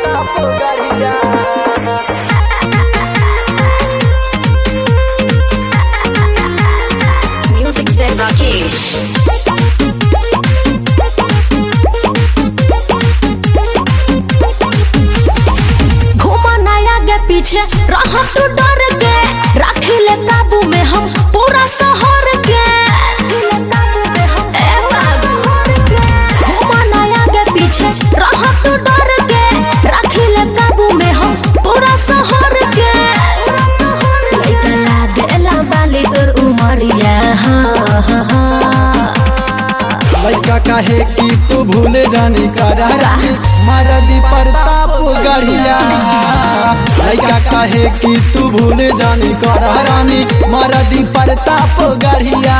Music Zen Rakesh. घूमा नया के पीछे रह तू डर के रख ले काबू में हम पूरा शहर के ए बाबू घूमा नया के पीछे रह तू डर के रख ले काबू में हम पूरा शहर के लइका लागेला बाली तोर उमरिया हा हा हा लड़का काहे कि तू भूले जानी करारानी मारदी प्रताप गढ़िया लड़का काहे कि तू भूले जानी करारानी मारदी प्रताप गढ़िया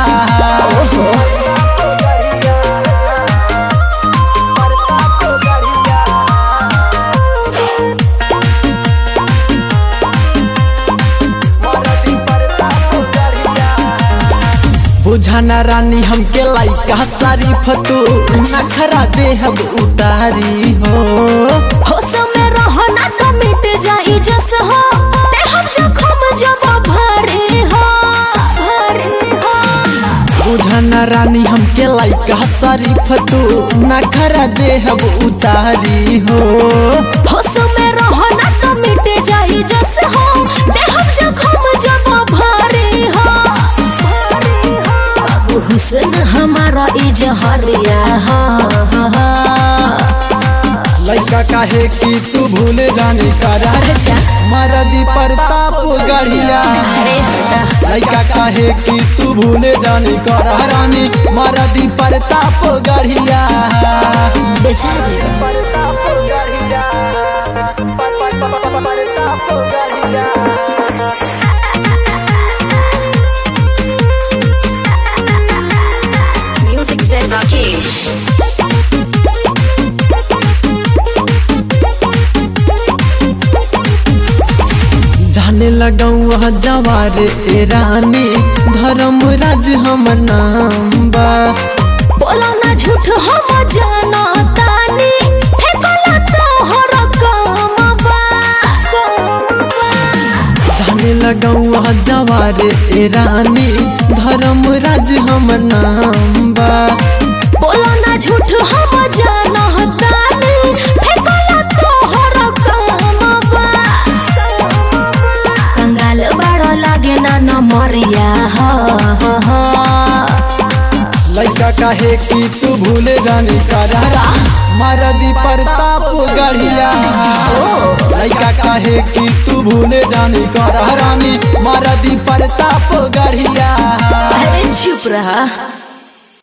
बुझाना रानी हमके लाइका शरीफ तू नखरा देहब उतारी हो होश में रहो ना तो मिट जाई जस हो ते हम जखम जब भारी हो भारी हो बुझाना रानी हमके लाइका शरीफ तू नखरा देहब उतारी हो होश में रहो ना तो मिट जाई जस हो ते हम जखम जब भारी हो बाबू हुस्न हमारा इजहरिया हा हा हा लड़का काहे कि तू भूले जानी करार अच्छा मरदी प्रताप गढ़िया अरे बेटा लड़का काहे कि तू भूले जानी करारानी मरदी प्रताप गढ़िया बेचा जी Music Zen Rakesh. जाने लगाऊ जवार ए रानी धर्म राज हम नाम बा बोलो ना झूठ हम जाना तानी फेंकला तो हर काम बा जाने लगाऊ जवार ए रानी धर्म राज हम नाम बा बोलो ना झूठ हम जाना तानी फेंकला तो हर काम बा कंगाल बड़ा लागे ना न मरिया हा हा हा लड़का काहे कि तू भूले जानी करारा मरदी प्रताप गढ़िया लड़का काहे कि तू भूले जानी करारानी मरदी प्रताप गढ़िया अरे चुप रहा